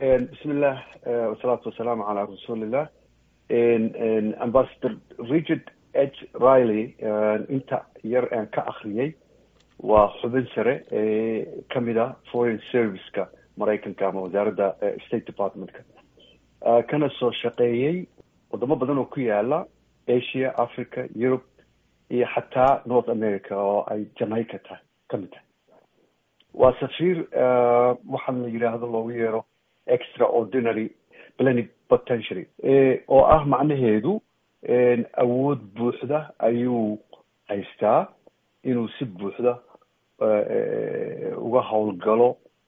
bismillah wasalaatu wasalaamu calaa rasuulillah ambassador richard h riley inta yar aan ka akriyay waa xubin sare ee kamid a foreign serviceka maraykanka ama wasaaradda state departmentka kana soo shaqeeyey wadamo badan oo ku yaala asia africa europe iyo xataa north america oo ay jamaica tahay kamid tahay waa safiir waxaan la yidhaahdo loogu yeero extraordinary plenipotentiary oo ah macnaheedu awood buuxda ayuu haystaa inuu si buuxda uga howlgalo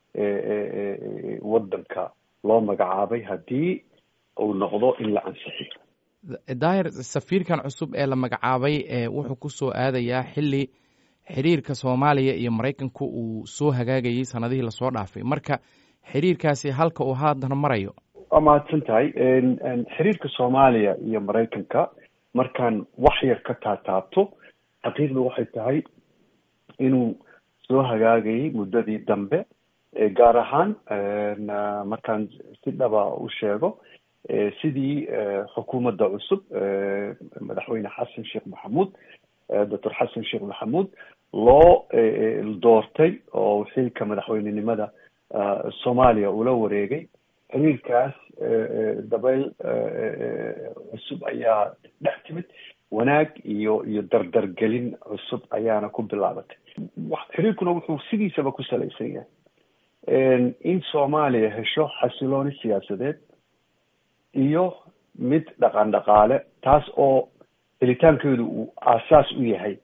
waddanka loo magacaabay haddii uu noqdo in la ansixiyo daahir safiirkan cusub ee la magacaabay wuxuu ku soo aadayaa xilli xiriirka soomaaliya iyo maraykanku uu soo hagaagayay sanadihii lasoo dhaafay marka xiriirkaasi halka uu haatan marayo waa mahadsan tahay xiriirka soomaaliya iyo maraykanka markaan wax yar ka taataabto xaqiiqda waxay tahay inuu soo hagaagayay muddadii dambe gaar ahaan markaan si dhaba u sheego sidii xukuumadda cusub madaxweyne xasan sheekh maxamuud doctor xasan sheekh maxamuud loo doortay oo xilka madaxweynenimada soomaaliya ula wareegay xiriirkaas dabeyl cusub ayaa dhex timid wanaag iyo iyo dardargelin cusub ayaana ku bilaabatay xiriirkuna wuxuu sidiisaba ku salaysan yahay in soomaaliya hesho xasilooni siyaasadeed iyo mid dhaqan dhaqaale taas oo helitaankeedu uu aasaas u yahay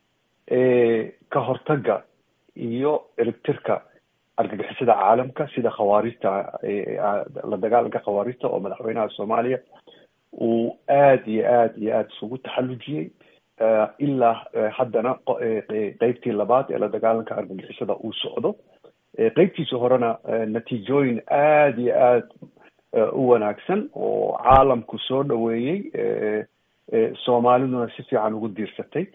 ka hortaga iyo eribtirka argagixisada caalamka sida khawaarijta la dagaalanka khawaarijta oo madaxweynaha soomaaliya uu aada iyo aada iyo aada isugu taxallujiyey ilaa haddana qeybtii labaad ee la dagaalanka argagixisada uu socdo qeybtiisa horena natiijooyin aada iyo aada u wanaagsan oo caalamku soo dhaweeyey soomaaliduna si fiican ugu diirsatay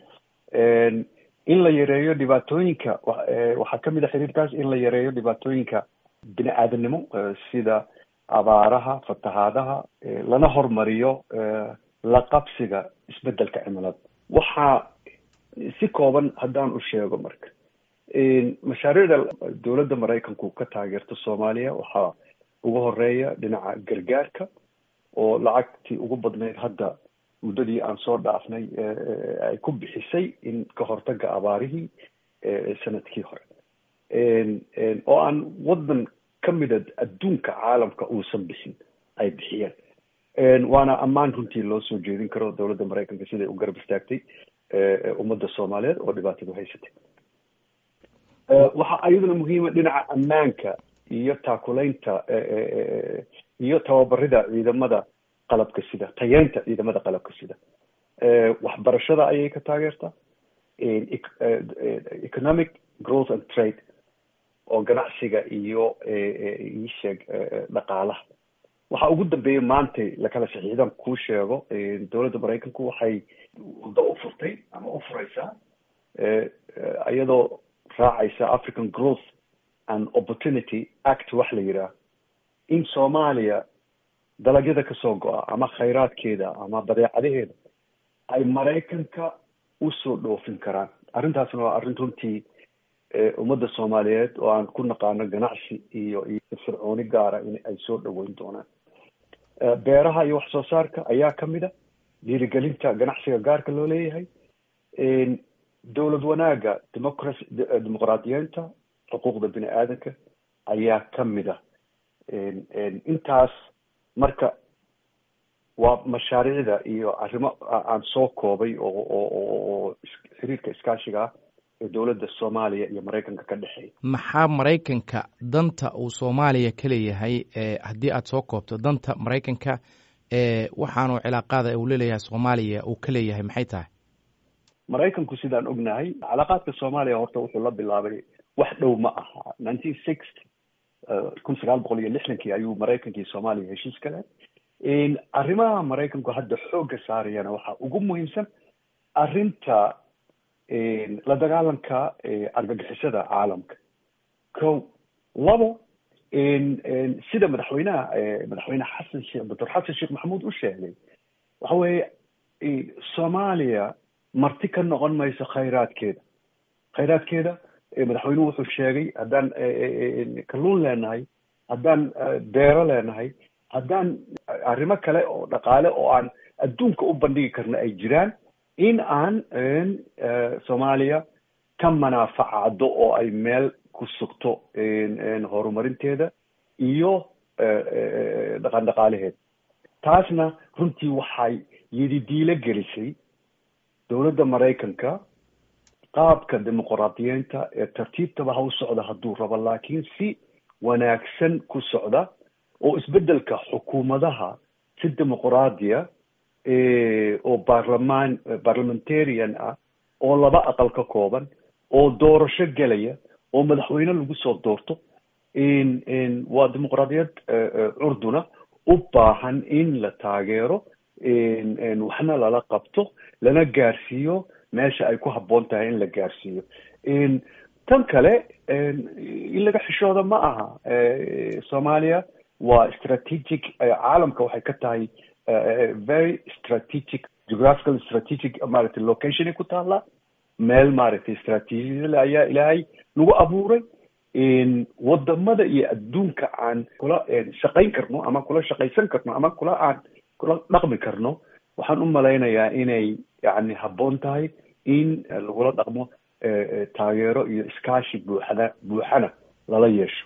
in la yareeyo dhibaatooyinka waxaa kamid a xiriirkaas in la yareeyo dhibaatooyinka bini aadanimo sida abaaraha fatahaadaha lana hormariyo la qabsiga isbedelka cimilada waxaa si kooban haddaan u sheego marka mashaariicda dowladda maraykanku ka taageerto soomaaliya waxaa ugu horeeya dhinaca gargaarka oo lacagtii ugu badnayd hadda muddadii aan soo dhaafnay ay ku bixisay in ka hortaga abaarihii sanadkii hore oo aan waddan ka mida adduunka caalamka uusan bixin ay bixiyeen waana ammaan runtii loo soo jeedin karo dowladda maraykanka siday u garab istaagtay ummadda soomaaliyeed oo dhibaatadu haysatay waxaa iyaduna muhiima dhinaca ammaanka iyo taakulaynta iyo tababarida ciidamada qalabka sida tayeynta ciidamada qalabka sida waxbarashada ayay ka taageertaa economic growth and trade oo ganacsiga iyo isheeg dhaqaalaha waxa ugu dambeeya maantay lakala saxiixdan kuu sheego dowladda maraykanku waxay wado u furtay ama u fureysaa iyadoo raacaysa african growth and opportunity act wax la yidhaah in soomaaliya dalagyada kasoo go-a ama khayraadkeeda ama badeecadaheeda ay maraykanka usoo dhoofin karaan arrintaasna waa arrin runtii ummadda soomaaliyeed oo aan ku naqaano ganacsi iyo iyo fircooni gaara in ay soo dhaweyn doonaan beeraha iyo wax soo saarka ayaa kamid a dhiirigelinta ganacsiga gaarka loo leeyahay dowlad wanaaga democracy dimuqraadiyeenta xuquuqda bini aadanka ayaa kamid a intaas marka waa mashaariicda iyo arrimo aan soo koobay oo oo xiriirka iskaashiga ah ee dowladda soomaaliya iyo maraykanka ka dhexeeya maxaa maraykanka danta uu soomaaliya ka leeyahay haddii aada soo koobto danta maraykanka waxaanu cilaaqaada uu laleeyahay soomaaliya uu ka leeyahay maxay tahay maraykanku sidaan ognahay calaaqaadka soomaaliya horta wuxuu la bilaabay wax dhow ma aha nineteen sixty kun sagaal boqol iyo lixdankii ayuu maraykankii soomaaliya heshiis ka leh arrimaha maraykanku hadda xoogga saarayana waxaa ugu muhiimsan arrinta la dagaalanka argagixisada caalamka ko labo sida madaxweynaha madaxweyne xasan sheekh doctor xasan sheekh maxamuud u sheegay waxa weeye soomaaliya marti ka noqon mayso khayraadkeeda khayraadkeeda madaxweynuhu wuxuu sheegay haddaan kalluun leenahay haddaan beero leenahay haddaan arrimo kale oo dhaqaale oo aan adduunka u bandhigi karno ay jiraan in aan soomaaliya ka manaafacado oo ay meel ku sugto horumarinteeda iyo dhaqan dhaqaalaheeda taasna runtii waxay yididiilo gelisay dowladda maraykanka qaabka dimuqraadiyiinta ee tartiibtaba ha u socda hadduu rabo laakiin si wanaagsan ku socda oo isbeddelka xukuumadaha si dimuqraadiya oo baarlamaan parliamentarian ah oo laba aqal ka kooban oo doorasho gelaya oo madaxweyne lagu soo doorto waa dimuqraadiyad curduna u baahan in la taageero waxna lala qabto lana gaarsiiyo meesha ay ku habboon tahay in la gaarsiiyo tan kale in laga xishooda ma aha soomaaliya waa strategic caalamka waxay ka tahay very strategic geographical strategic maaragtay locationay ku taallaa meel maaragtay strategiya ayaa ilaahay nagu abuuray wadamada iyo adduunka aan kula shaqayn karno ama kula shaqaysan karno ama kula aan kula dhaqmi karno waxaan u malaynayaa inay yani habboon tahay in lagula dhaqmo taageero iyo iskaashi buuxda buuxana lala yeesho